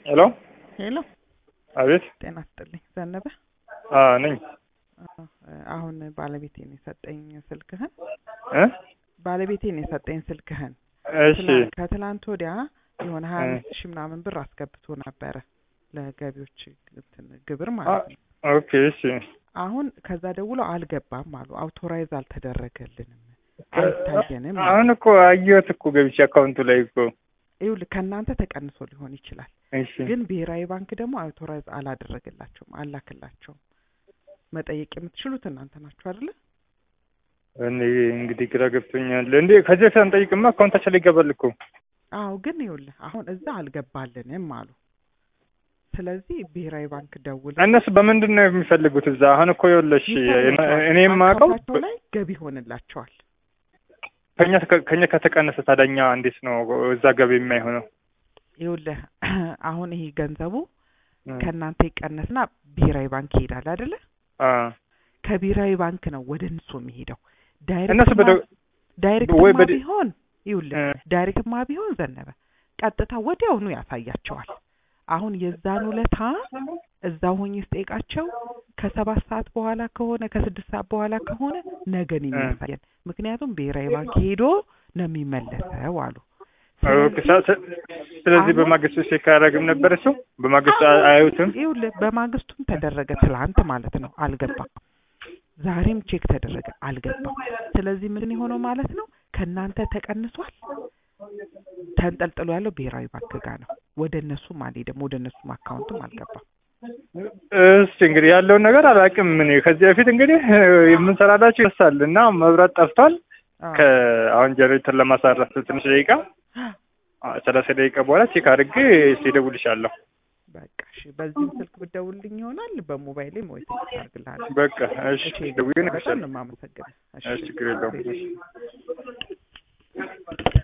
ሄሎ ሄሎ አቤት ጤና ይስጥልኝ ዘነበ አ ነኝ አዎ፣ አሁን ባለቤቴን የሰጠኝ ስልክህን እ ባለቤቴን የሰጠኝ ስልክህን እሺ ትላ- ከትላንት ወዲያ የሆነ ሀያ አምስት ሺህ ምናምን ብር አስገብቶ ነበረ ለገቢዎች እንትን ግብር ማለት ነው። ኦኬ እሺ አሁን ከዛ ደውለው አልገባም አሉ። አውቶራይዝ አልተደረገልንም አይታየንም። አሉ። አሁን እኮ አየሁት እኮ ገብቼ አካውንቱ ላይ እኮ ይኸውልህ ከእናንተ ተቀንሶ ሊሆን ይችላል፣ እሺ ግን ብሔራዊ ባንክ ደግሞ አውቶራይዝ አላደረገላቸውም፣ አላክላቸውም። መጠየቅ የምትችሉት እናንተ ናችሁ አይደለ? እኔ እንግዲህ ግራ ገብቶኛል። እንዴ ከዚህ በፊት አንጠይቅማ አካውንታችን ላይ ይገባል እኮ አዎ፣ ግን ይኸውልህ አሁን እዛ አልገባልንም አሉ። ስለዚህ ብሔራዊ ባንክ ደውል እነሱ በምንድን ነው የሚፈልጉት እዛ? አሁን እኮ ይኸውልሽ እኔ የማውቀው አካውንታቸው ላይ ገቢ ይሆንላቸዋል። ከኛ ከኛ ከተቀነሰ ታዲያ እንዴት ነው እዛ ገቢ የማይሆነው? ይኸውልህ አሁን ይሄ ገንዘቡ ከእናንተ ይቀነስና ብሔራዊ ባንክ ይሄዳል አይደለ? አ ከብሔራዊ ባንክ ነው ወደ እነሱ የሚሄደው። እነሱ ዳይሬክት በደ- ዳይሬክትማ ወይ በደ- ቢሆን ይኸውልህ እ ዳይሬክትማ ቢሆን ዘነበ ቀጥታ ወዲያውኑ ያሳያቸዋል። አሁን የዛን ውለታ እዛው ሆኜ ስጠይቃቸው ከሰባት ሰዓት በኋላ ከሆነ ከስድስት ሰዓት በኋላ ከሆነ ነገን የሚያሳየን ምክንያቱም ብሔራዊ ባንክ ሄዶ ነው የሚመለሰው አሉ። ኦኬ፣ ሳ- ስ- ስለዚህ አሁን- በማግስቱ ቼክ አያደርግም ነበር እሱ በማግስቱ አ- አያዩትም። ይኸውልህ በማግስቱም ተደረገ ትላንት ማለት ነው አልገባም። ዛሬም ቼክ ተደረገ አልገባም። ስለዚህ ምን የሆነው ማለት ነው ከእናንተ ተቀንሷል። ተንጠልጥሎ ያለው ብሔራዊ ባንክ ጋር ነው። ወደ እነሱም አልሄደም፣ ወደ እነሱም አካውንትም አልገባም። እስቲ እንግዲህ ያለውን ነገር አላውቅም። እኔ ከዚህ በፊት እንግዲህ የምንሰራላቸው ይደርሳል እና መብራት ጠፍቷል። አዎ። ከአሁን ጀነሬተር ለማሳረፍ ትንሽ ደቂቃ አ- ሰላሳ ደቂቃ በኋላ ቼክ አድርጌ እስቲ እደውልልሻለሁ። በቃ እሺ፣ በዚህም ስልክ ብትደውልልኝ ይሆናል። በሞባይሌም ወይ ቴክስት አድርግልሃለሁ። በቃ እሺ፣ እሺ፣ ደውዬ በጣም እነግርሻለሁ። ነው የማመሰግነው። እሺ፣ ችግር የለውም። እሺ።